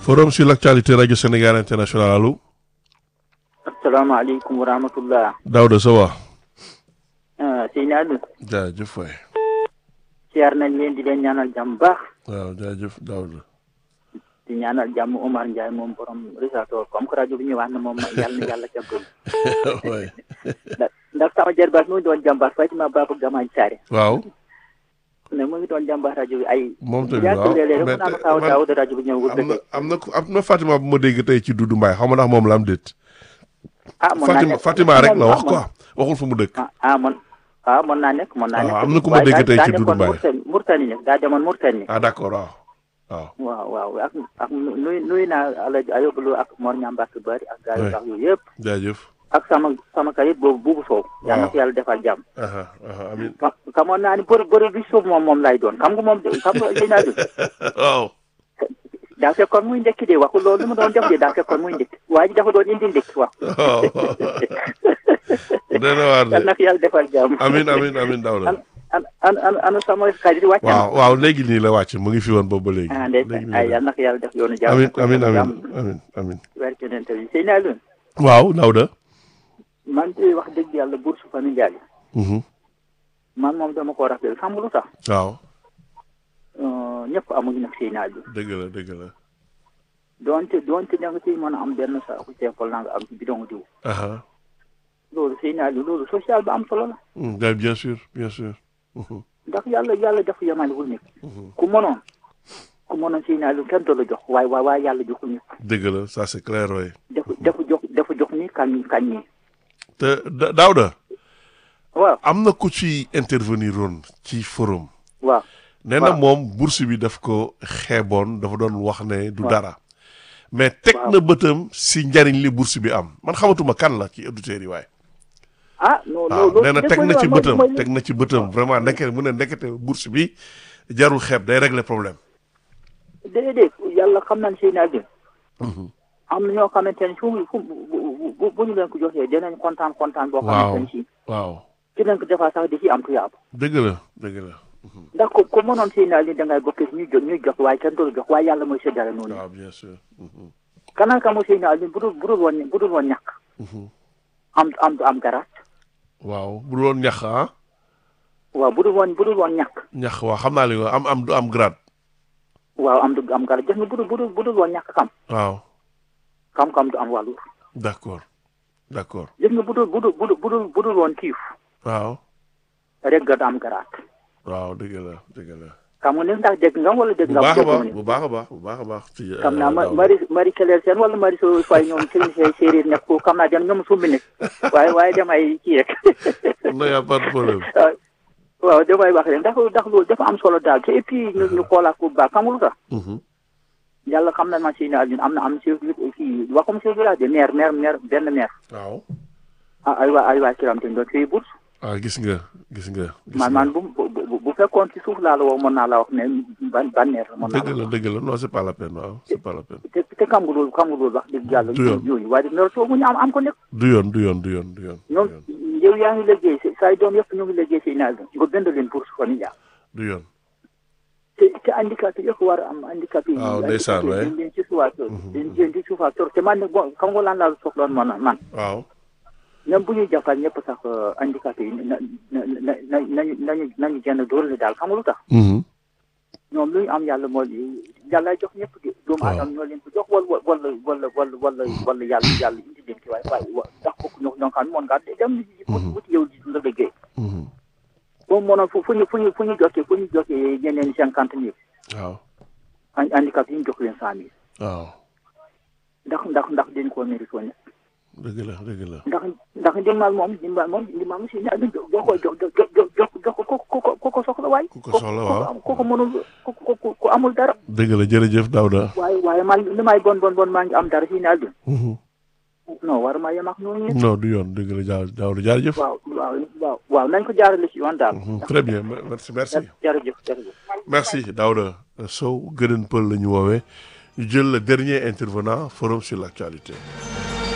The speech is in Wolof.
forum sur l'actualité radio Sénégal international allo. asalaamaaleykum wa rahmatullah. Daouda ça va. ah Seydina Aliou. jaajëf waay. siyaar nañ leen di leen ñaanal jàmm baax. waaw jaajëf Daouda. di ñaanal jàmm Omar Ndiaye moom borom Risaato comme que rajo bi ñu wax ne moom yàlla na yàlla jàppale. waay. ndax ndax sama jarbaat mu ngi doon jàmbaar Fatima Baba Gamaaj Saare. waaw. ne mu ngi doon jàmbaar rajo bi ay. moom tamit yaa waaw ngi léeg-léeg mais rek mu naan tey Kaaw man- Daawuda rajo bi ñëw am na am na ku- am na Fatima bu ma dégg tey ci Doudou Mbaye xaw ma ndax moom la am déet. ah mën naa Fatima nekk Fatima rek la wax ah, quoi waxul fu mu dëkk. ah ah man ah mën naa nekk mën naa waaw, nekk. am na ku ma waaye dégg daa- tey daa ci Doudou nekkoon Mbaye. Mourtani Mourtani ne daa demoon Mourtani. ah d'accord waaw. waaw waaw waaw ak ak nuy nuy naa Alaaji Ayobalo ak Mor Ñambaat Bari ak gars yu Ouais. baax yooyu yëpp. jaajëf. ak sama sama kayit boobu buubu soow yal na ko yàlla defal jàmm aha aha amiin. ka xamoon naa ni bëri bëri bi suuf moom moom lay doon xam nga moom xam nga li naa dund waaw. daa fekkoon muy ndekki de waxul loolu li mu doon def de daa fekkoon muy ndekki waa ji dafa doon indi ndekki wax waaw. dana waar yal de. na ko yàlla defal jàmm amiin amiin amiin Daouda. an an an an anu sama kayit wàcc na waaw waaw léegi nii la wàcc mu ngi fi woon boobu ba léegi. ah léegi ndeysaan nii ay la yal na ko yàlla def yoonu jàmm amiin amiin amiin jàmm amiin amiin. werke nen tamit sëy naa lun waaw Daouda. man de wax dëgg yàlla bourse familiale yi Mhm. man moom dama ko rappel xam nga lu tax waaw Euh, ñëpp amuñu nag sëy naa lun dëgg la dëgg la. doonte doonte da nga ciy mën a am benn saako ceekol naa nga am ci bidon diw aha loolu sëy naa lu loolu social ba am solo la Mm, bien bien sûr bien sûr. Mhm. ndax yàlla yàlla dafa yemalewul nit Mhm. ku mënoon ku mënoon sëy naa lu kenn du la jox waaye waaye waaye yàlla joxul nit dëgg la ça c'est clair waay. dafa dafa jox dafa jox ni kañ ñi kañ ñi te Da- Daouda waaw am na ku ci intervenir woon ci forum. waaw nee na waaw. moom bourse bi daf ko xeeboon dafa doon wax ne du waaw. dara. mais teg Waaw. na bëtam si njariñ li bourse bi am man xamatuma kan la ci auditeurs yi waaye. ah non waaw loolu nee na teg na ci mooy- bëtam mooy- teg na ci bëtam vraiment ndekete mu ne ndekete bourse bi jarul xeeb day régler problème. déedéet yàlla xam nañ sëy naa lu am na ñoo xamante ne fu mu fu mu bu bu bu ñu leen ko joxee dinañ kontaan kontaan boo waaw xamante ne si waaam dinañ ko defaa sax di ci am tuyaab dëgg la dëgg la. ndax ko ko mënoon sëy naa li da ngay bokk ñu jox ñuy jox waaye kenn du la jox waaye yàlla mooy séddale noonu waaw bien sûr. Mhm. kanaan ka mo sëy naa li bu dul bu dul woon bu dul woon ñàkk Mhm. am am du am garaat waaw bu dul woon ñax ah waaw bu dul woon bu dul woon ñàkk ñax waaw xam naa li nga am am du am grade. waaw am du am garaat gis nga bu dul bu dul bu dul woon ñàkk xam waaw xam-xam du am wàllu d'accord d'accord gis nga bu dul bu dul bu dul bu dul bu dul woon kiif waaw rek nga du am garaat waaw dëgg la dëgg la. xam nga ni ndax dégg nga wala dégg bu nga baax a déggoo baax ni bu baax a baax bu baax a baax. ci xam naa ma Daouda. mari mari keleel seen wala mari so fay ñoom sëriñ see séeréer nekk ko xam naa dem ñoom sumbi nekk waaye waaye damay kii rek non y a pas de problème. waaw waaw damay wax rek ndax ndax loolu dafa am solo daal te et puis ñu ñu xoolaat ko bu baax xam nga lu tax Mhm. yàlla xam na ma si naal ñun am na am chef kii waxum chef village de maire maire maire benn maire waaw. ah ay waa ay waa kiram te doon fay bourse ah gis nga gis nga. gis man nga. man bu bu bu- bu fekkoon ci suuf laa la woo mën naa la wax ne ban ban maire la mën naa dëgg la la dëgg la non c'est pas la peine waaw c'est pas la peine. te te xam nga loolu xam nga loolu wax dëgg yàlla Du yoon. yooyu waaye dina soo mu ñu am am ko nekk du yoon du yoon du yoon du yoon. ñoom du yoon yow yaa ngi liggéey si say doom yëpp ñu ngi liggéey si naal nga bind leen bourse familiale du yoon. te te handicapé yëpp war a am handicapé yi waaw ndeysaan handicapé waay. yi dañ leen ci suufaator dañ leen ci suufaator te man nag bon xam nga lan laa soxloon man man waaw. même bu ñuy jàppal ñëpp sax handicapé yi na na na na nañu nañu nañu jënd doole daal xam nga lu tax Mhm. ñoom lu ñu am yàlla moo yàlla jox ñëpp di doomu Waaw. aadama ñoo leen ko jox wala wala wala wala wala wala yàlla yàlla indi leen ci waaye waaye wa- ndax kooku ñoo ñoo xam ne moon ngaa dem Mhm. wuti yow di la liggéey Mhm. boobu mënoon fu fu ñu fu ñu fu ñu jokkee fu ñu jokkee ñeneen cinquante mille waaw. han- handicapé yi ñu jox leen cent mille waaw. ndax ndax ndax dañ koo mérite woon dëgg la dëgg la. ndax ndax ndimbal moom ndimbal moom ndimbal moom si ñaar jox ko jox jox jox jox jox ko ko ko ko ko soxla waay. ku ko soxla waaw. ko ko mënul ko ko ko amul dara. dëgg la jërëjëf Daouda. waaye waaye man li may bon bon bon maa ngi am dara si naal bi. Mhm. non war maa yem ak ñooñu. non du yoon dëgg la jaa Daouda jaajëf. waaw waaw waaw waaw nañ ko jaarale si yoon daal. Mhm. très bien me- merci merci. jërëjëf jërëjëf. merci Daouda Sow gëdën pël la ñu woowee ñu jël le dernier intervenant forum sur l'actualité